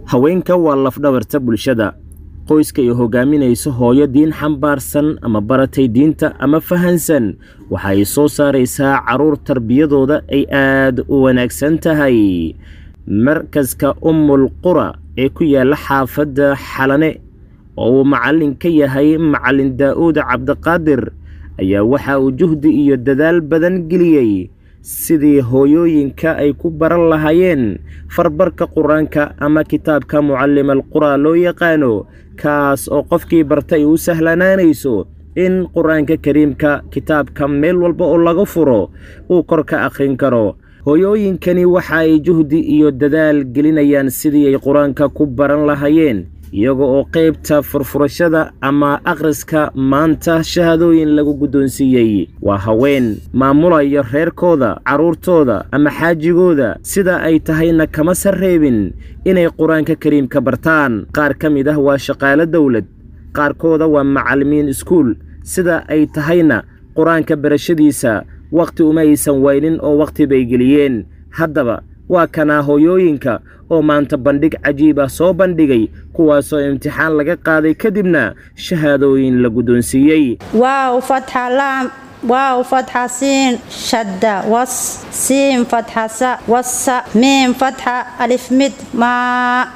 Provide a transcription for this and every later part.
haweenka waa lafdhabarta bulshada qoyska ay hogaaminayso hooyo diin xambaarsan ama baratay diinta ama fahansan waxa ay soo saaraysaa carruur tarbiyadooda ay aad u wanaagsan tahay markaska ummul qura ee ku yaalla xaafadda xalane oo uu macallin ka yahay macallin daa'uud cabdiqaadir ayaa waxa uu juhdi iyo dadaal badan geliyey sidii hooyooyinka ay ku baran lahaayeen farbarka qur-aanka ama kitaabka mucallim alqura loo yaqaano kaas oo qofkii barta ay u sahlanaanayso in qur-aanka kariimka kitaabka meel walba oo laga furo uu kor ka akhrin karo hooyooyinkani waxa ay juhdi iyo dadaal gelinayaan sidii ay qur-aanka ku baran lahaayeen iyaga oo qaybta furfurashada ama akhriska maanta shahaadooyin lagu guddoonsiiyey waa haween maamulaya reerkooda carruurtooda ama xaajigooda sida ay tahayna kama sarreebin inay qur-aanka kariimka bartaan qaar ka mid ah waa shaqaalo dowlad qaarkooda waa macallimiin iskuul sida ay tahayna qur-aanka barashadiisa wakhti uma aysan waynin oo wakhti bay geliyeen haddaba waa kanaa hooyooyinka oo maanta bandhig cajiib ah soo bandhigay kuwaasoo imtixaan laga qaaday kadibna shahaadooyin la guddoonsiiyey واو فتحة لام واو فتحة سين شدة وص سين فتحة س وص ميم فتحة ألف مد ما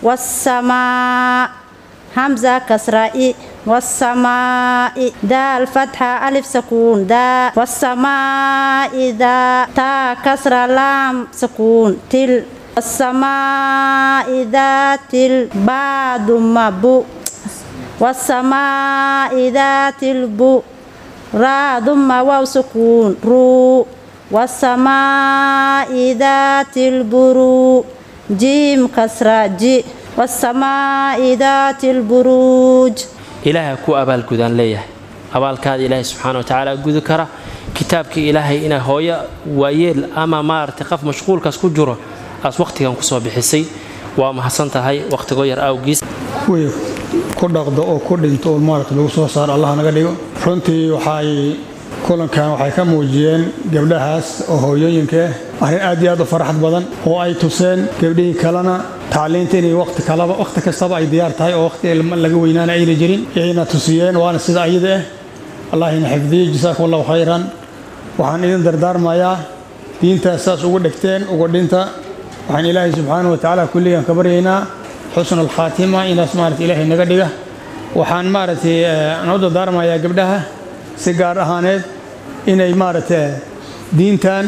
والسماء همزة كسرة إي والسماء دال فتحة ألف سكون دا والسماء دا تا كسرة لام سكون تل والسماء ذات البعد مبو والسماء ذات البو را ثم واو سكون رو والسماء ذات البرو جيم كسرة جي والسماء ذات البروج ilaahay ku abaalgudaan leeyahay abaalkaada ilaahay subxaana watacaala gudi kara kitaabkii ilaahay inaa hooyo waayeel ama maaragtay qof mashquulkaas ku jiro aas wakhtigan kusoo bixisay waa mahadsan tahay wakhtigoo yar awgiis way ku dhaqdo oo ku dhinto oo maaragta lagu soo saaro allah naga dhigo runtii waxay kulankan waxay ka muujiyeen gabdhahaas oo hooyooyinka ah arrin aad iyo aad u faraxad badan oo ay tuseen gabdhihii kalena tacliinta inay waqti kalaba waqti kastaba ay diyaar tahay oo waqti laga weynaana ayna jirin ayna tusiyeen waana sida ayada ah allah ina xifdiyo jasaakum allahu khayran waxaan idin dardaarmayaa diintaas saas ugu dhegteen ugu dhinta waxaan ilaahay subxaanahu watacaala kulligan ka baryaynaa xusna alkhaatima inaas maarata ilaahay naga dhiga waxaan maaragtay aan u dardaarmayaa gabdhaha si gaar ahaaneed inay maaragta diintan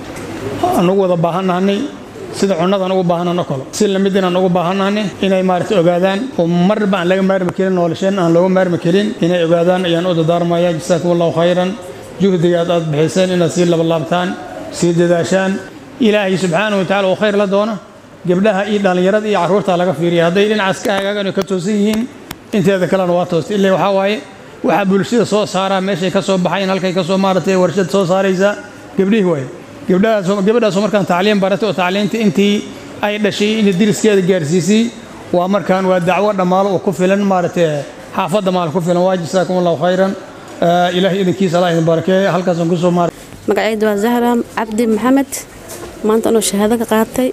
anugu wada baahannahanay sida cunnadan ugu baahanano kalo si lamid inaan ugu baahannahanay inay maaragta ogaadaan oo marba aan laga maarmi karin nolosheen aan looga maarmi karin inay ogaadaan ayaan u dardaarmayaa jasaakum allahu khayran juhdigaad aad bixiseen inaad sii labalaabtaan sii dadaashaan ilaahay subxaanahu watacaala oo khayr la doono gabdhaha iyo dhallinyarada iyo carruurta laga fiiriya hadday dhinacaas ka hagaagan ka toosan yihiin inteeda kalena waa toosta ilaa waxaa waaye waxaa bulshada soo saaraa meeshay ka soo baxayn halkay ka soo maaratay warshad soo saaraysa gabdhihii waaye gabdhahaas gabadhaasoo markaan tacliin baratay oo tacliinta intii ay dhashay in diriskeeda gaarsiisay waa markaan waa dacwo dhammaalo oo ku filan maaragtay xaafadda maal ku filan waa jasaakum allahu khayran ilaahay idinkiisa allah idin barakeeya halkaasaan kusoo maara magacaydu waa zahra cabdi maxamed maanta anoo shahaado ka qaatay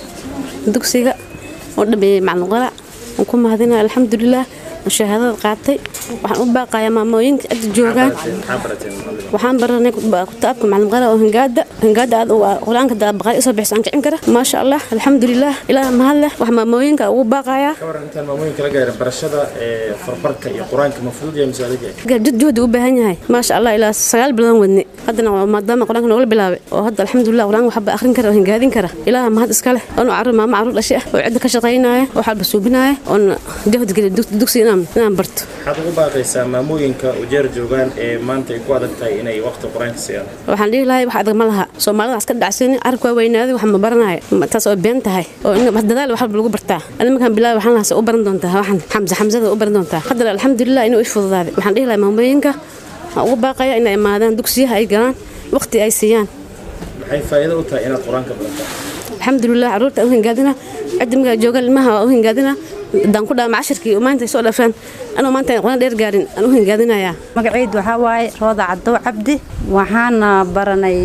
dugsiga oo dhameeyey macluqala waan ku mahadinaya alxamdulilah shahaadada qaatay waxaan u baaqayaa maamooyinka cidda joogaan waxaan baranay kitaabka macalin oo hingaada hingaada aad qur-aanka baqaay isoo bixisa aan kicin kara maasha allah alxamdulilah ilaah mahad leh wax maamooyinka ugu baaqayaa intaan maamooyinka la gaarin barashada ee farbarka iyo qur-aanka ma fudud yahay mise adag yahay jid juhdi u baahan yahay maasha allah ilaa sagaal bilood wadne haddana maadaama qur-aanka noola bilaabay oo hadda alxamdulilah qur-aanka waxba akhrin kara oo hingaadin kara ilaah mahad iska leh oonu carruur maamo carruur dhashay ah oo cidda ka shaqaynaya oo xalba suubinaya oon jahdi geliya dugsi inaan inaan barto waxaad ugu baaqaysaa maamooyinka ujeer joogaan ee maanta ay ku adag tahay inay waqti qur-aanka siiyaan waxaan dhihi lahay wax adag ma laha soomaalida wax ka dhacsan carabka waa weynaaday wax ma baranayo taas oo been tahay oo dadaal wax walba lagu bartaa ani markaan bilaabay waxaan lahaa u baran doontaa waxaan xamse xamsada u baran doontaa haddana alxamdulilah inuu ish fududaaday waxaan dhihi lahay maamooyinka waxaan ugu baaqaya inay imaadaan dugsiyaha ay galaan waqti ay siiyaan maxay faa'iido u tahay inaad qur-aanka barataa alxamdulilah carruurta u hingaadina cidda markaa jooga ilmaha waa u hingaadina haddaan ku dhaama cashirkii maanta ay soo dhafaan anuu maanta quraan dheer gaarin aan u hingaadinayaa magacaydu waxaa waaye rooda cadow cabdi waxaana baranay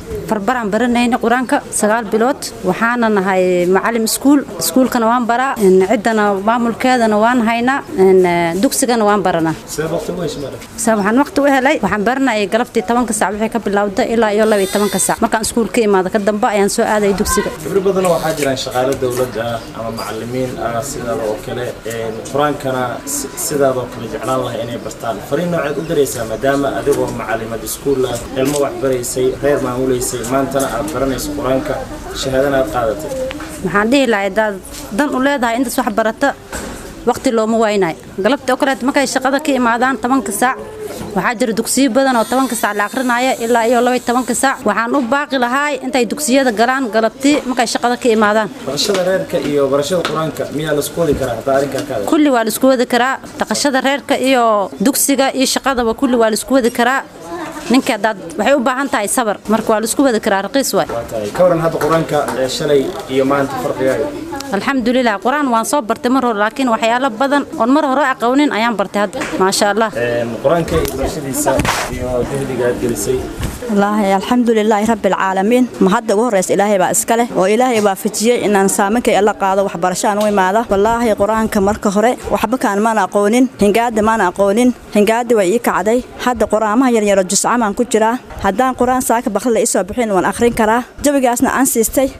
farbaraan baranayna qur-aanka sagaal bilood waxaana nahay macalim iskuul iskuulkana waan baraa ciddana maamulkeedana waan haynaa dugsigana waan baranaa waxaan waqti u helay waxaan baranayay galabtii tobanka sac wixii ka bilowda ilaa iyo laba iyo tobanka sac markaan iskuul ka imaado ka dambe ayaan soo aadaya dugsiga gabdho badan waxaa jiraan shaqaale dowlad ah ama macalimiin ah sidaada oo kale qur-aankana sidaadoo kale jeclaan lahay inay bartaan fariin nooceed u daraysaa maadaama adigoo macalimad iskuul ah ilmo wax baraysay reer maamulaysay maantana aad baranayso qur-aanka shahaadana aad qaadatay waxaan dhihi lahay hadaad dan u leedahay intaas wax barata waqti looma waynayo galabtii oo kaleet markay shaqada ka imaadaan tobanka saac waxaa jira dugsiyo badan oo tobanka saac la akrinaya ilaa iyo labaiy tobanka saac waxaan u baaqi lahaay intay dugsiyada galaan galabtii markay shaqada ka imaadaan barashada reerka iyo barashada qur-aanka miyaa laisku wadi karaa hadaa arrinkaa kaada kulli waa laisku wadi karaa dhaqashada reerka iyo dugsiga iyo shaqadaba kulli waa laisku wadi karaa ninka hadaad waxay u baahan tahay sabar marka waa laisku wadi karaa raqiis waay ka waran hadda qur-aanka shalay iyo maanta farqigaaga alxamdulilah qur-aan waan soo bartay mar hore laakiin waxyaalo badan oon mar hore aqoonin ayaan bartay hadda maasha allah qur-aanka barashadiisa iyo jahdiga aad gelisay wallaahi alxamdulilaahi rabbialcaalamiin ma hadda ugu horraysa ilaahay baa iska leh oo ilaahay waafajiyey inaan saamankay alla qaado waxbarashaan u imaada wallaahi qur-aanka marka hore waxba kaan maan aqoonin hingaada maan aqoonin hingaadi way ii kacday hadda qur-aamaha yaryaro juscamaan ku jiraa haddaan qur-aan saaka bakri la isoo bixin waan akhrin karaa jawigaasna aan siistay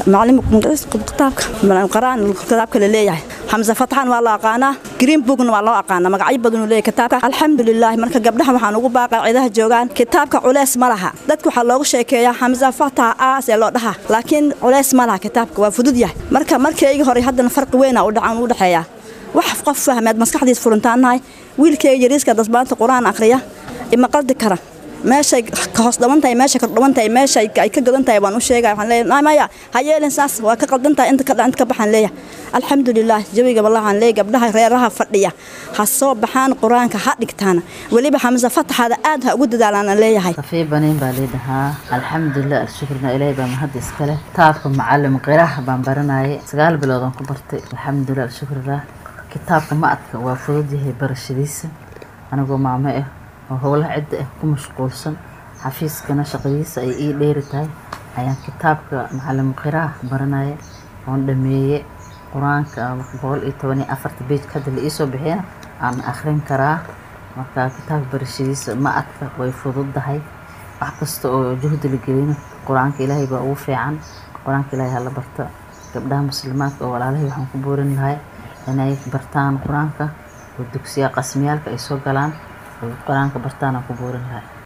kitaabka la leeyahay xamse fataxan waa la aqaanaa green bookna waa loo aqaanaa magacyo badanuu leeyahay kitaabka alxamdulilaahi marka gabdhaha waxaan ugu baaqaa ciidaha joogaan kitaabka culeys ma laha dadka waxaa loogu sheekeeyaa xamse fatax aas ee loo dhaha laakiin culeys ma laha kitaabka waa fudud yahay marka markaygii hore haddana farqi weyna u dhacan u dhexeeyaa wax qof fahmeed maskaxdiis furintaannahay wiilkayga yariiska dasbaanta qur-aan akhriya ima qaldi kara meeshay ka hoos dhaban tahay meeshay ka dhaban tahay meesha ay ka gadan tahay waan u sheegay waxaan leeyahay maya ha yeelin saas waa ka qaldan tahay inta ka inta ka baxaan leeyahay alxamdulilah jawiga wallahan leeyahay gabdhaha reeraha fadhiya ha soo baxaan qur-aanka ha dhigtaan weliba xamse fataxada aad ha ugu dadaalaan leeyahay safii baniin baa leedahaa alxamdulilah alshukrna ilaahay baa mahad iska leh kitaabka macalim qiraah baan baranayay sagaal bilood aan ku bartay alxamdulilah alshukrillah kitaabka ma adka waa fudud yahay barashadiisa anigoo maamo ah oo howlaha cidda ah ku mashquulsan xafiiskana shaqadiisa ay ii dheeri tahay ayaan kitaabka macalim qiraah baranaya oon dhameeye qur-aanka boqol iyo toban iyo afarta beej hadda la iisoo bixiyana aan akhrin karaa marka kitaabka barashadiisa ma adka way fududdahay wax kasta oo juhdi la gelino qur-aanka ilaahay baa ugu fiican qur-aanka ilaahay hala barta gabdhaha muslimaadka oo walaalahay waxaan ku boorin lahay inay bartaan qur-aanka oo dugsiya qasmiyaalka ay soo galaan oo qur-aanka bartaan aan ku boorin lahay